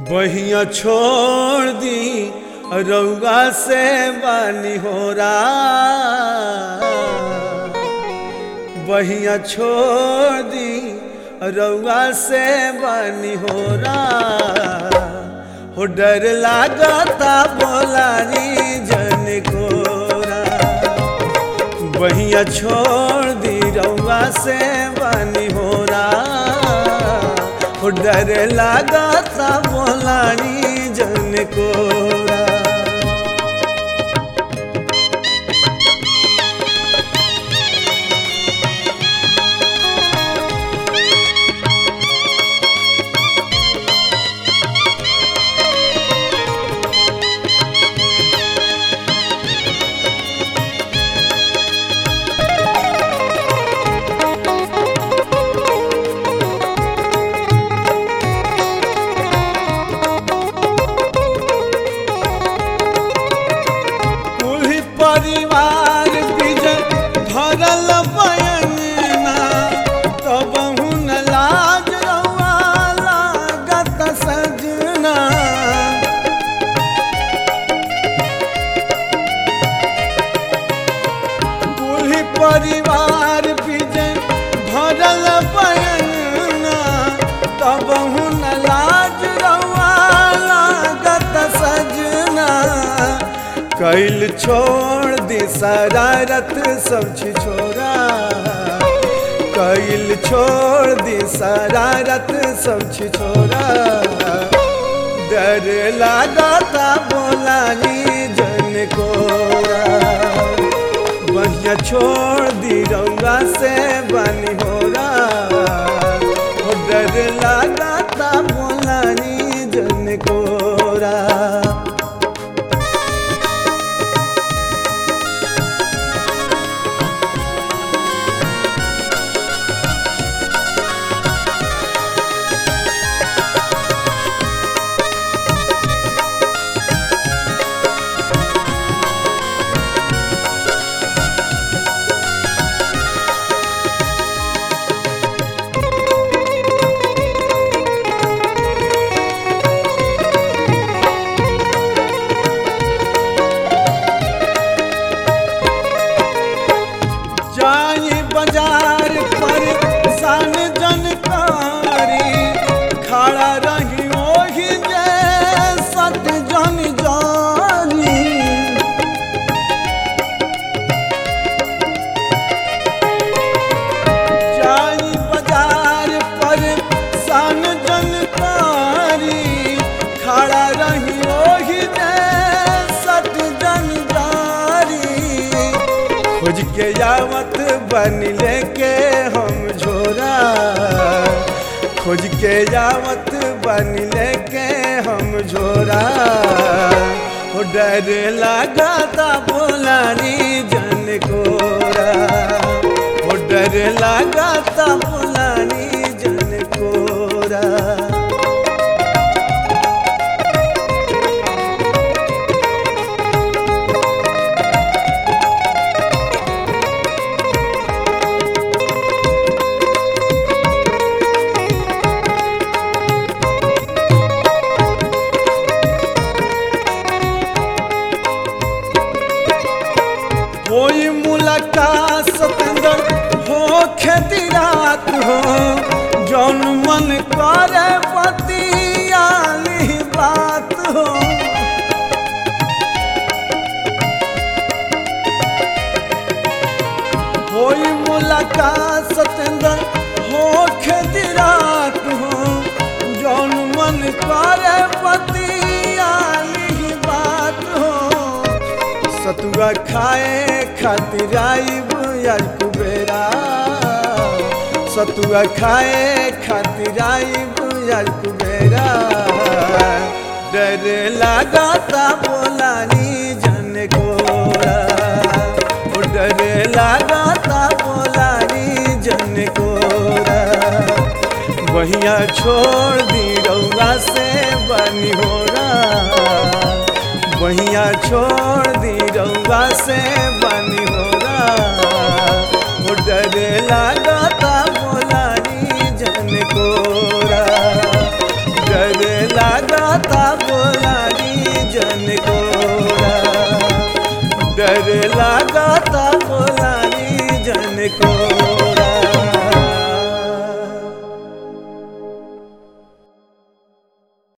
बहिया छोड़ दी रउआ से बानी हो बहिया छोड़ दी रउआ से बानी हो हो डर लागता बोलानी जन कोरा बहिया छोड़ दी रउआ से बानी हो हो डर लागता बोलानी जन कोरा कुल परिवार विजय भरल बयना तब हुन लाज रउआ लागत सजना कुल परिवार विजय भरल बयना तब हुन लाज रउआ लागत सजना कैल छोड़ दी शरारत सब छोरा कैल छोड़ दी शरारत सब छोरा डर लागता बोलानी जन कोरा बढ़िया छोड़ दी रउआ से बनी हो डर लागता बोलानी जन कोरा जाई बाजार पर सन जनकारी खड़ा रही ओही जे सत जन जानी जाई बाजार पर सन जनकारी खड़ा रही ओही जे सत जन जानी खोज के यावत बन लेके हम झोरा खोज के यावत बन लेके हम झोरा हो डर लगाता बोलानी जन कोरा हो डर लगाता बोलानी जन कोरा कोई मुलाकात सतेंद्र हो खेती रात हो जौन मन करे पतियाली बात हो कोई मुलाकात सतेंद्र हो खेती रात हो जौन मन करे पतियाली बात हो सतुआ खाए खातिर आइब यार कुबेरा सतुआ खाए खातिर आइब यार कुबेरा डर लगाता बोलानी जन कोरा ओ डर लगाता बोलानी जन कोरा बहिया छोड़ दी रउआ से बनी हो बहिया छोड़ दी रउआ से बनी हो डर लागता